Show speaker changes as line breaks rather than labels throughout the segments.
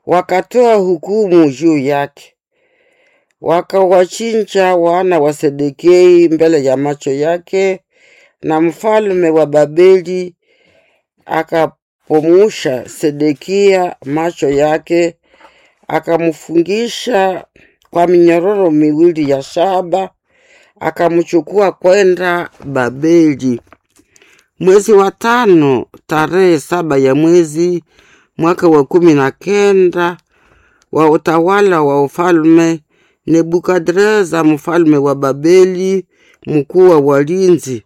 wakatoa hukumu juu yake, wakawachinja wana wa Sedekei mbele ya macho yake, na mfalme wa Babeli akapomusha Sedekia macho yake, akamfungisha kwa minyororo miwili ya shaba, akamchukua kwenda Babeli. Mwezi wa tano tarehe saba ya mwezi mwaka wa kumi na kenda wa utawala wa ufalme Nebukadreza mfalme wa Babeli, mkuu wa walinzi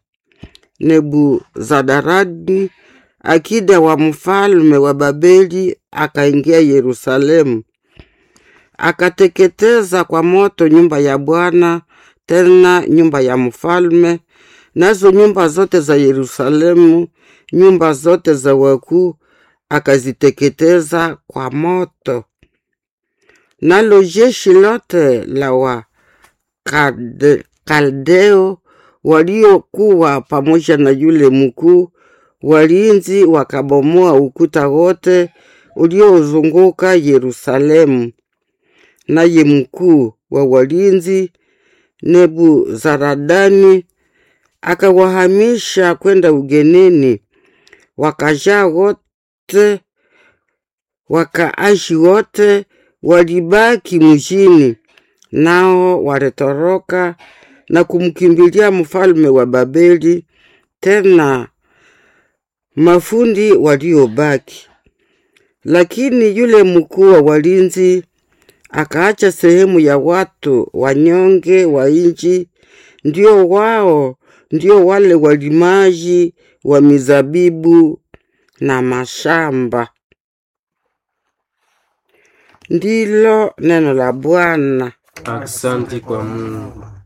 Nebuzadaradi akida wa mfalme wa Babeli akaingia Yerusalemu, akateketeza kwa moto nyumba ya Bwana, tena nyumba ya mfalme, nazo nyumba zote za Yerusalemu, nyumba zote za wakuu akaziteketeza kwa moto. Nalo jeshi lote la wa Kalde- Kaldeo waliokuwa pamoja na yule mkuu walinzi wakabomoa ukuta wote uliozunguka Yerusalemu. Naye mkuu wa walinzi Nebuzaradani akawahamisha kwenda ugenini, wakajaa wote, wakaashi wote walibaki mjini, nao walitoroka na kumkimbilia mfalme wa Babeli, tena mafundi waliobaki. Lakini yule mkuu wa walinzi akaacha sehemu ya watu wanyonge wa nchi, ndio wao ndio wale walimaji wa mizabibu na mashamba. Ndilo neno la Bwana.
Asante kwa Mungu.